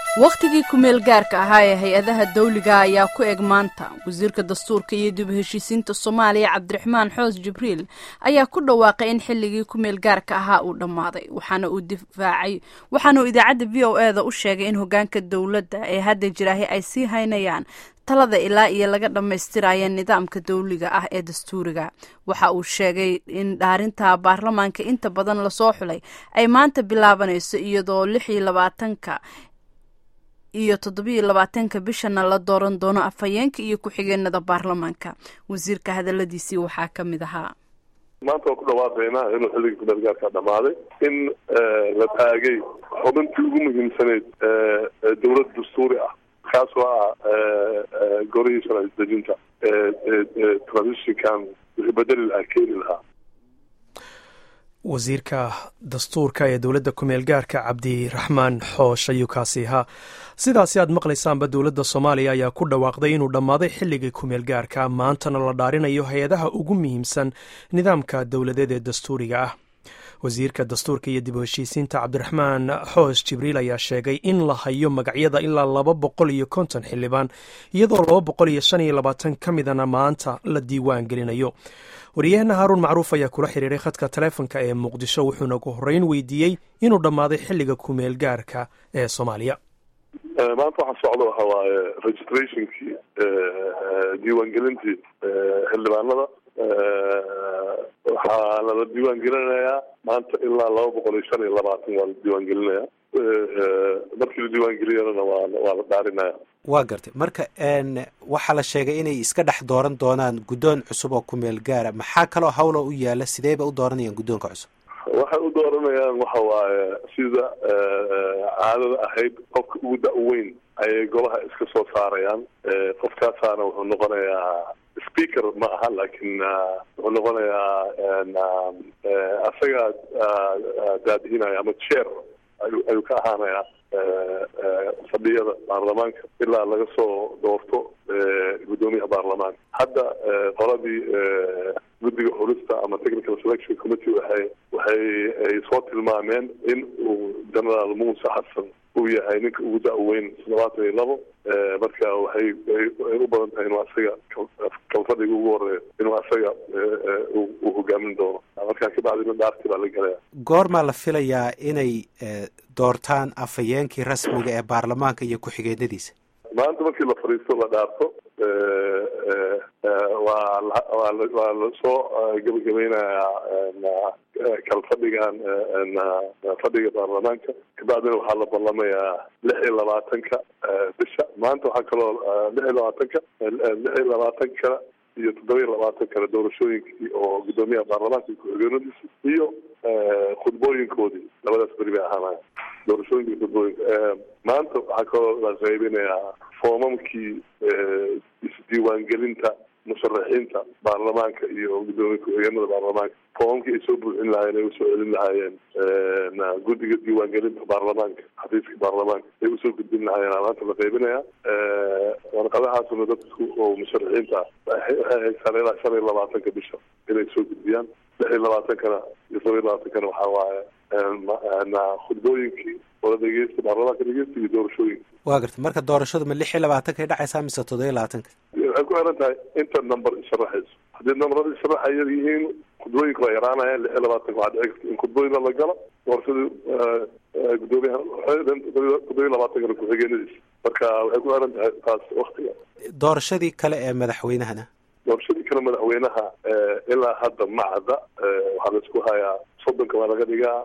wakhtigii ku-meel gaarka ahaa ee hay-adaha dawliga ayaa ku eg maanta wasiirka dastuurka iyo dib heshiisiinta soomaaliya cabdiraxmaan xoos jibriil ayaa ku dhawaaqay in xilligii ku-meel gaarka ahaa uu dhammaaday waxaana uu difaacay waxaana uu idaacadda v o e da u sheegay in hogaanka dowladda ee hadda jiraahi ay sii haynayaan talada ilaa iyo laga dhammaystiraya nidaamka dawliga ah ee dastuuriga waxa uu sheegay in dhaarinta baarlamaanka inta badan lasoo xulay ay maanta bilaabanayso iyadoo lix iyo labaatanka iyo toddobiiyo labaatanka bishana la dooran doono afhayeenka iyo ku-xigeenada baarlamaanka wasiirka hadaladiisii waxaa ka mid ahaa maanta waan ku dhawaaqaynaa inuu xilligii kumeel gaarkaa dhammaaday in la taagay xubintii ugu muhiimsaneyd dowlad dastuuri ah kaasoo ah golihii sharci dejinta transitionkan wixii bedeli lahaa keeni lahaa wasiirka dastuurka ee dowladda ku-meel gaarka cabdiraxmaan xoosh ayuu kaasi ahaa sidaasi aad maqlaysaanba dowladda soomaaliya ayaa ku dhawaaqday inuu dhammaaday xilligii ku-meel gaarka maantana la dhaarinayo hay-adaha ugu muhiimsan nidaamka dowladeed ee dastuuriga ah wasiirka dastuurka iyo dib u heshiisiinta cabdiraxmaan xoos jibriil ayaa sheegay in la hayo magacyada ilaa laba boqol iyo konton xildhibaan iyadoo laba boqol iyo shan iyo labaatan ka midana maanta la diiwaan gelinayo wariyaheenna haaruun macruuf ayaa kula xiriiray khadka taleefonka ee muqdisho wuxuuna ugu horreyn weydiiyey inuu dhammaaday xilliga kumeel gaarka ee soomaaliya maanta waxaa socda waxa waaye registrationkii diiwaangelintii xildhibaanada waxaa lala diiwaan gelinayaa maanta ilaa laba boqol iyo shan iyo labaatan waa la diiwaan gelinaya markii la diiwaan geliyana waa waa la dhaarinaya waa gartay marka waxaa la sheegay inay iska dhex dooran doonaan guddoon cusub oo ku-meel gaara maxaa kaloo hawla u yaala sidee bay u dooranayaan guddoonka cusub waxay u dooranayaan waxa waaye sida caadada ahayd qofka ugu da-weyn ayay golaha iska soo saarayaan qofkaasaana wuxuu noqonayaa speaker ma aha laakiin wuxuu noqonayaa asagaa daadihinaya ama chair ayu ayuu ka ahaanayaa fadhiyada baarlamaanka ilaa laga soo doorto guddoomiyaha baarlamaanka hadda qoladii guddiga xulista ama technical selection committee waxay waxay ay soo tilmaameen in uu generaal muuse xasan uu yahay ninka ugu da-weyn toddobaatan iyo labo marka waxay ay u badan tahay inuu asaga kalfadhiga ugu horeeyo inuu asaga uu hogaamin doono markaa kabacdina dhaarti baa la gelaya goormaa la filayaa inay doortaan afhayeenkii rasmiga ee baarlamaanka iyo ku-xigeenadiisa maanta markii la fadhiisto la dhaarto waa waa waa lasoo gebagabeynayaa kalfadhigan fadhiga baarlamaanka kabacdina waxaa la ballamayaa lix iyo labaatanka bisha maanta waxaa kaloo lix iyo labaatanka lix iyo labaatanka iyo toddoba iyo labaatan kale doorashooyinkii oo guddoomiyaha baarlamaanka iyo ku-xigeenadiisa iyo khudbooyinkoodii labadaas beri bay ahaanaya doorashooyinka iyo khudbooyinka maanta waxaa kaloo la qaybinayaa foomamkii isdiiwaangelinta musharaxiinta baarlamaanka iyo guddoomiye ku-xigeenada baarlamaanka foomamkii ay soo buuxin lahaayeen ay usoo celin lahaayeen guddiga diiwaangelinta baarlamaanka xafiiska baarlamaanka ay usoo gudbin lahaayeen maanta la qaybinaya warqadahaasuna dadku oo musharaxiinta waxay haysaan ilaa shan iyo labaatanka bisha inay soo gudbiyaan lix iyo labaatankana iyo toba iyo labaatankana waxaa waaye khudbooyinkii wada dhegeysta baarlamaanka dhegeysta iyo doorashooyinka waa gartay marka doorashadu ma lix iyo labaatanka ay dhacaysaa mise toddoba iyo labaatanka waxay ku xiran tahay inta number isharaxayso haddii numberada isharaxa yar yihiin khudbooyinka waa yaraanayaan lix iyo labaatanka waxaa dhici karta in khudbooyina la galo doorashadii guddoomiyaha toddoba iyo labaatankana ku-xigeenadiisa marka waxay ku xiran tahay taas waktiga doorashadii kale ee madaxweynahana doorashadii kale madaxweynaha ilaa hadda macda waxaa laisku hayaa soddonka baa laga dhigaa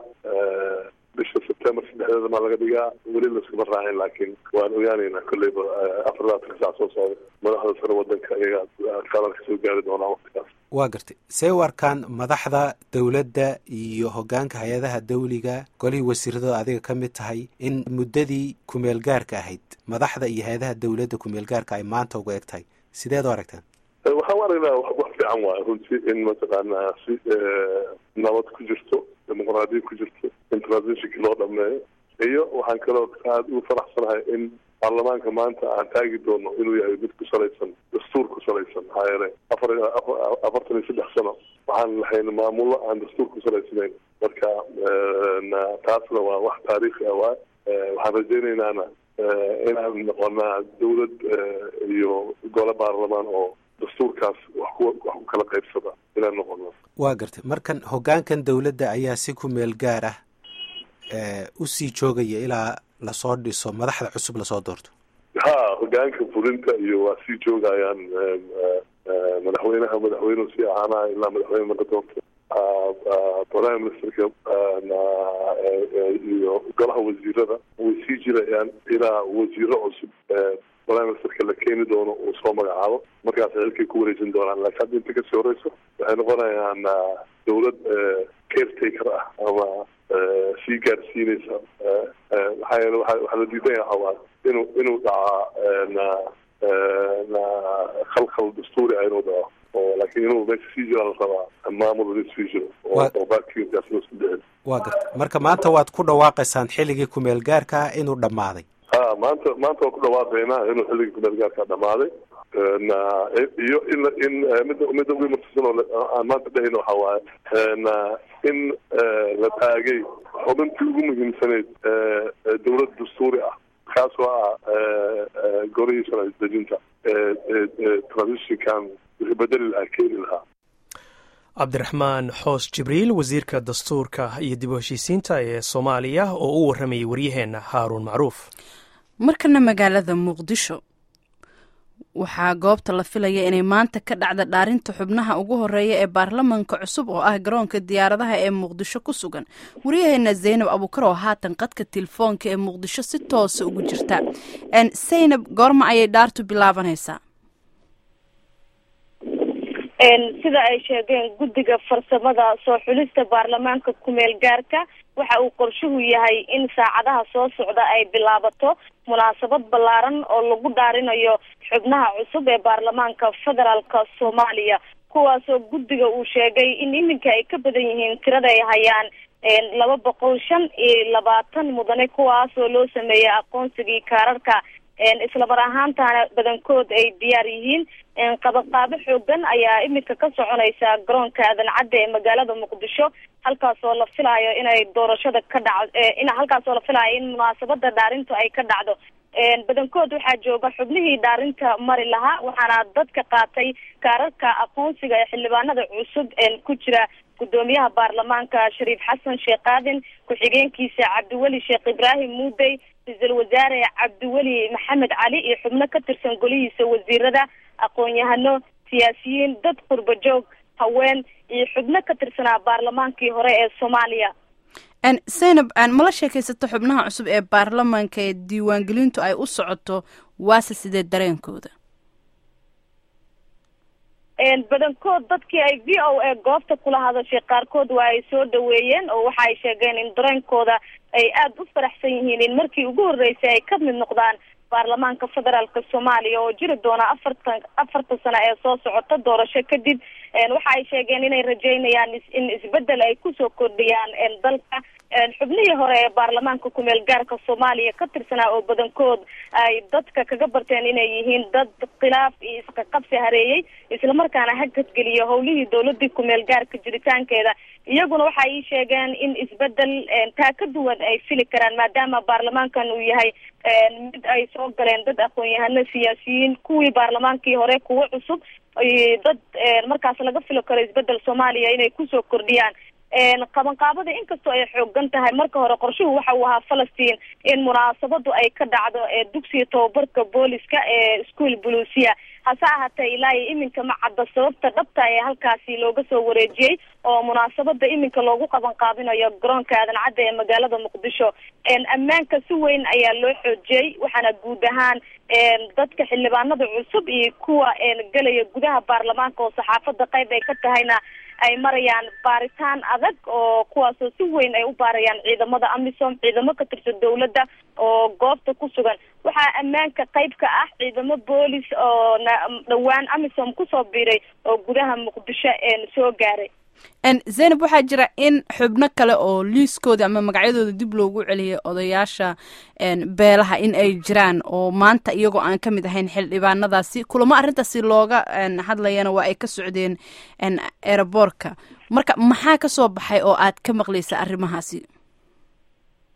bisha september saddexdeeda baa laga dhigaa weli laskuma raacin laakiin waan ogaaneynaa kolleyba afar labaatanka saac soo socda madaxda sare wadanka iyagaa qadarka soo gaari doonaa waktigaas waa gartay see u arkaan madaxda dowladda iyo hogaanka hay-adaha dawliga golihii wasiiradooda adiga ka mid tahay in muddadii kumeel gaarka ahayd madaxda iyo hay-adaha dowladda kumeel gaarka ay maanta uga eg tahay sideed u aragtaan waxaan u aragnaa wax fiican waayo runtii in mataqaanaa si nabad ku jirto dimuqraadiya ku jirto in transitionkii loo dhameeyo iyo waxaan kaloo aada ugu faraxsanahay in baarlamaanka maanta aan taagi doono inuu yahay mid ku salaysan dastuur ku salaysan maxaa yeelay afar afartan iyo saddex sano waxaan lahayn maamullo aan dastuur ku salaysnayn marka taasna waa wax taariikhi ah waay waxaan rajeynaynaana inaan noqonaa dawlad iyo gole baarlamaan oo dastuurkaas wax ku wax ku kala qaybsada inaan noqono waa gartay markan hoggaankan dowladda ayaa si ku meel gaar ah usii joogaya ilaa lasoo dhiso madaxda cusub lasoo doorto ha hoggaanka fulinta iyo waa sii joogayaan madaxweynaha madaxweynuhu sii ahaanaya ilaa madaxweyne laga doorto prime ministerka iyo golaha wasiirada way sii jirayaan ilaa wasiiro cusub prime ministerka la keeni doono uu soo magacaabo markaas xilkay ku wareejin doonaan laakiin hadda inta kasii horeyso waxay noqonayaan dawlad caretaker ah ama sii gaarsiineysa maxaa yeele waa waxaa la diidan yaha waa inuu inuu dhacaa khalkhal dastuuri ah inuu dhaco oo laakiin inuu meesha sii jira la rabaa maamul in sii jiro oo baarkiinkaas loo sii dhicin waa garta marka maanta waad ku dhawaaqaysaan xilligii kumeel gaarka ah inuu dhammaaday ha maanta maanta waan ku dhawaaqaynaa inuu xilligii kumeel gaarka dhamaaday iyo in in midda midda ugu mutusan oo aan maanta dhahayno waxa waaye in la taagay xubintii ugu muhiimsaneyd dawlad dastuuri ah kaasoo ah golihii sharci dejinta transitionkan wixii bedeli lahaa keeni lahaa cabdiraxmaan xoos jibriil wasiirka dastuurka iyo dib u heshiisiinta ee soomaaliya oo u warramayay waryaheenna haaruun macruuf markana magaalada muqdisho waxaa goobta la filaya inay maanta ka dhacda dhaarinta xubnaha ugu horeeya ee baarlamanka cusub oo ah garoonka diyaaradaha ee muqdisho ku sugan waryaheena zaynab abuukar oo haatan qadka telefoonka ee muqdisho si toosa ugu jirta zaynab goorma ayay dhaartu bilaabanaysaa sida ay sheegeen guddiga farsamada soo xulista baarlamaanka kumeel gaarka waxa uu qorshuhu yahay in saacadaha soo socda ay bilaabato munaasabad ballaaran oo lagu dhaarinayo xubnaha cusub ee baarlamaanka federaalka soomaaliya kuwaasoo guddiga uu sheegay in iminka ay ka badan yihiin tirada ay hayaan laba boqol shan iyo labaatan mudane kuwaasoo loo sameeyay aqoonsigii kaararka islamar ahaantana badankood ay diyaar yihiin qabaqaabo xoogan ayaa iminka ka soconaysa garoonka aadan cadde ee magaalada muqdisho halkaasoo la filaayo inay doorashada ka dhac in halkaasoo la filaayo in munaasabada dhaarintu ay ka dhacdo badankood waxaa jooga xubnihii dhaarinta mari lahaa waxaana dadka qaatay kaararka aqoonsiga ee xildhibaanada cusub ku jira gudoomiyaha baarlamaanka shariif xasan sheekh aadan ku-xigeenkiisa cabdiweli sheekh ibraahim muudey ra-iisul wasaare cabdiweli maxamed cali iyo xubno ka tirsan golihiisa wasiirada aqoon-yahano siyaasiyiin dad qurba joog haween iyo xubno ka tirsanaa baarlamaankii hore ee soomaaliya zaynab mala sheekaysato xubnaha cusub ee baarlamaanka ee diiwaangelintu ay u socoto waase sidee dareenkooda badankood dadkii ay v o a goobta kula hadashay qaarkood waa ay soo dhaweeyeen oo waxa ay sheegeen in dareenkooda ay aada u faraxsan yihiin in markii ugu horreysay ay ka mid noqdaan baarlamaanka federaalka soomaaliya oo jiri doona afartan afartan sano ee soo socota doorasho kadib waxa ay sheegeen inay rajeynayaan in isbedel ay kusoo kordhiyaan dalka xubnihii hore ee baarlamaanka kumeel gaarka soomaaliya ka tirsanaa oo badankood ay dadka kaga barteen inay yihiin dad khilaaf iyo isqaqabsi hareeyey islamarkaana hagadgeliya howlihii dowladii kumeel gaarka jiritaankeeda iyaguna waxay ii sheegeen in isbedel taa ka duwan ay fili karaan maadaama baarlamaankan uu yahay mid ay soo galeen dad aqoon-yahano siyaasiyiin kuwii baarlamaankii hore kuwo cusub dad markaas laga fili karo isbedel soomaaliya inay kusoo kordhiyaan qabanqaabada inkastoo ay xoogan tahay marka hore qorshuhu waxa uu ahaa falastiin in munaasabadu ay ka dhacdo dugsiga tababarka booliska ee school buluusiya hase ahaatee ilaa iyo iminka ma cadda sababta dhabta ee halkaasi looga soo wareejiyey oo munaasabada iminka loogu qaban qaabinayo garoonka aadan cadda ee magaalada muqdisho ammaanka si weyn ayaa loo xoojiyey waxaana guud ahaan dadka xildhibaanada cusub iyo kuwa gelaya gudaha baarlamaanka oo saxaafada qayb ay ka tahayna ay marayaan baaritaan adag oo kuwaasoo si weyn ay u baarayaan ciidamada amisom ciidamo ka tirsan dawladda oo goobta ku sugan waxaa ammaanka qayb ka ah ciidamo boolis oo dhawaan amisom kusoo biiray oo gudaha muqdisho soo gaaray zaynab waxaa jira in xubno kale oo liiskooda ama magacyadooda dib loogu celiyay odayaasha beelaha in ay jiraan oo maanta iyagoo aan ka mid ahayn xildhibaanadaasi kulamo arrintaasi looga hadlayana waa ay ka socdeen eeraboorka marka maxaa ka soo baxay oo aad ka maqlaysa arrimahaasi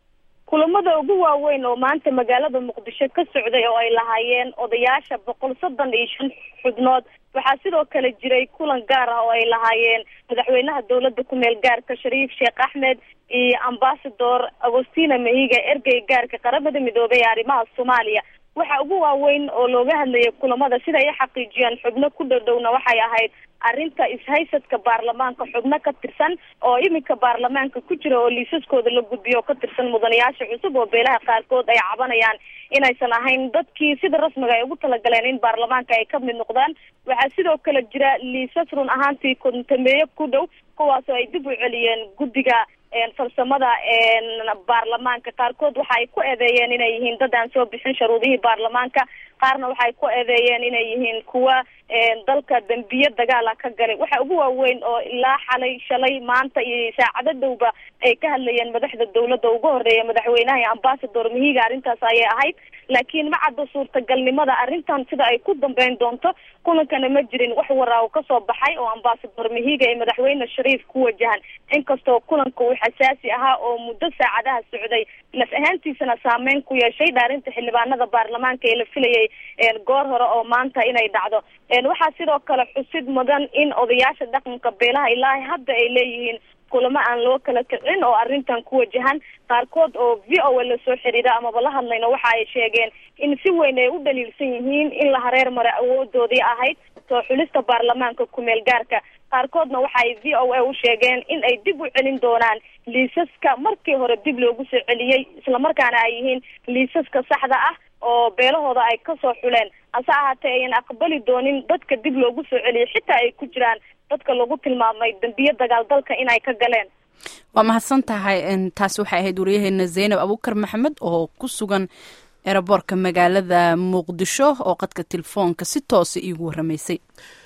kulamada ugu waaweyn oo maanta magaalada muqdisho ka socday oo ay lahaayeen odayaasha boqol soddon iyo shan xubnood waxaa sidoo kale jiray kulan gaar ah oo ay lahaayeen madaxweynaha dowladda ku-meel gaarka shariif sheekh axmed iyo ambasador agostina mahiga ergey gaarka qaramada midoobay ee arrimaha soomaaliya waxa ugu waaweyn oo looga hadlayay kulamada sida ay xaqiijiyaan xubno ku dhowdhowna waxay ahayd arrinta ishaysadka baarlamaanka xubno ka tirsan oo iminka baarlamaanka ku jira oo liisaskooda la gudbiyo oo ka tirsan mudanayaasha cusub oo beelaha qaarkood ay cabanayaan inaysan ahayn dadkii sida rasmiga ay ugu talagaleen in baarlamaanka ay ka mid noqdaan waxaa sidoo kale jira liisas run ahaantii kontameeyo ku dhow kuwaasoo ay dib u celiyeen guddiga farsamada baarlamaanka qaarkood waxa ay ku eedeeyeen inay yihiin dad aan soo bixin sharuudihii baarlamaanka qaarna waxay ku eedeeyeen inay yihiin kuwa dalka dembiye dagaala ka galay waxa ugu waaweyn oo ilaa xalay shalay maanta iyo saacado dhowba ay ka hadlayeen madaxda dowladda ugu horeeya madaxweynaha iyo ambasador mahiga arrintaas ayay ahayd laakiin ma cadda suurtagalnimada arrintan sida ay ku dambeyn doonto kulankana ma jirin wax waraa uu kasoo baxay oo ambasador mahiga iyo madaxweyne shariif ku wajahan inkastoo kulanka uu xasaasi ahaa oo muddo saacadaha socday naf ahaantiisana saameyn ku yeeshay dhaarinta xildhibaanada baarlamaanka ee la filayay goor hore oo maanta inay dhacdo waxaa sidoo kale xusid mudan in odayaasha dhaqanka beelaha ilaahay hadda ay leeyihiin kulamo aan loo kala kicin oo arrintan ku wajahan qaarkood oo v o a lasoo xiriira amaba la hadlayno waxa ay sheegeen in si weyn ay u dhaliilsan yihiin in la hareer mare awoodoodii ahayd soo xulista baarlamaanka ku-meel gaarka qaarkoodna waxa ay v o a u sheegeen in ay dib u celin doonaan liisaska markii hore dib loogu soo celiyey islamarkaana ay yihiin liisaska saxda ah oo beelahooda ay kasoo xuleen hase ahaatee ayan aqbali doonin dadka dib loogu soo celiyay xitaa ay ku jiraan dadka lagu tilmaamay dambiye dagaal dalka inay ka galeen waa mahadsan tahay taasi waxay ahayd wariyaheena zaynab abuukar maxamed oo ku sugan eraboorka magaalada muqdisho oo qadka telefoonka si toosa iigu waramaysay